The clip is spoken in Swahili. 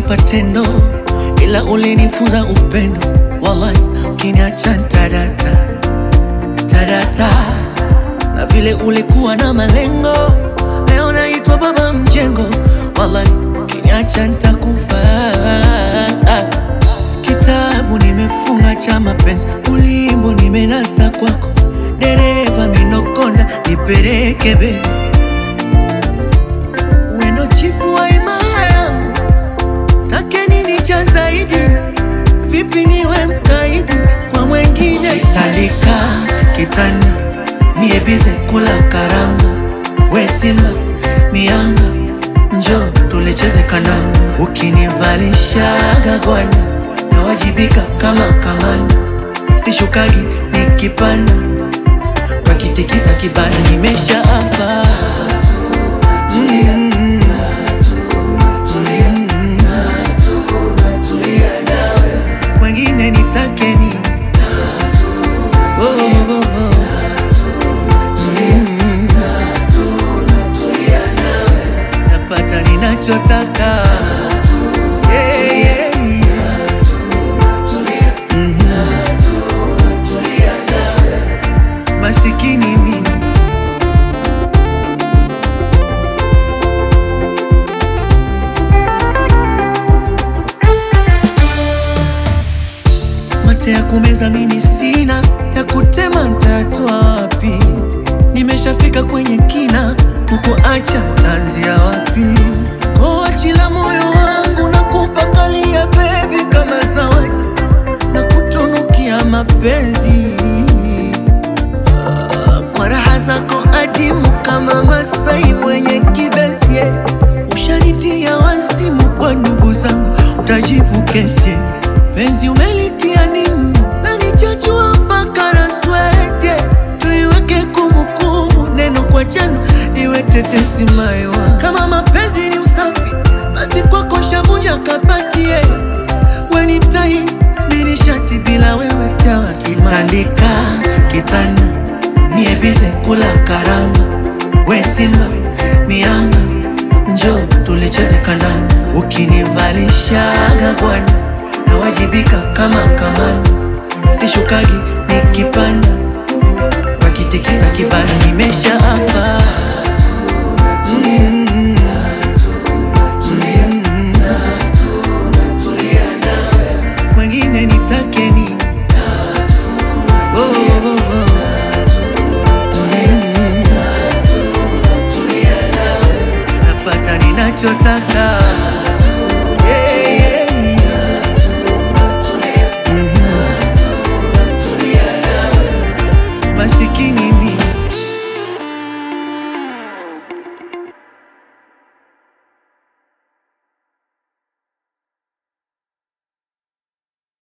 ulinipa tendo, ila ulinifunza upendo. Wallahi, ukiniacha ntadata tadata, na vile ulikuwa na malengo, leo naitwa baba mjengo. Wallahi, ukiniacha ntakufa. Kitabu nimefunga cha mapenzi, ulimbo nimenasa kwako, dereva minokonda, nipeleke be wendo chifu wa imaya yangu, take nini cha zaidi? Vipi niwe mkaidi kwa mwengine? Salika kitanda niebize kula karanga, we simba mianga, njo tulecheze kananga, ukinivalishaga gwani nawajibika kama kamanda, sishukagi nikipanda wakitikisa kibanda, nimesha hapa mm. Wengine nitake nini? Oh, oh, oh. Mm. Napata ninachotaka Yeah, yeah, yeah. Mhm. Masikini mimi mate ya kumeza mimi sina, ya kutema ntatwa wapi? Nimeshafika kwenye kina, kukuacha tanzia wapi? Koachila moyo wangu na kupakalia bebi kama zawadi na kutunukia mapenzi Ah, kwa raha zako adimu kama Masai mwenye kibesi ushanitia wazimu kwa ndugu zangu, utajibu kesi penzi umelitia nimu na nichachua mpaka na swete, tuiweke kumbukumbu, neno kwa jana iwe tetesi maiwa. Kama mapenzi ni usafi, basi kwako shavunja kapatie weni tai nini shati bila wewe sitawasima. Tandika kitanda niebize kula karanga, we simba mianga, njo tulicheze kandanda, ukinivalishaga bwana nawajibika kama kamanda, sishukagi nikipanda, wakitikisa kibanda, nimesha hapa mm. Mm. Wengine nitake nini? Oh, oh, oh. Mm. Napata ninachotaka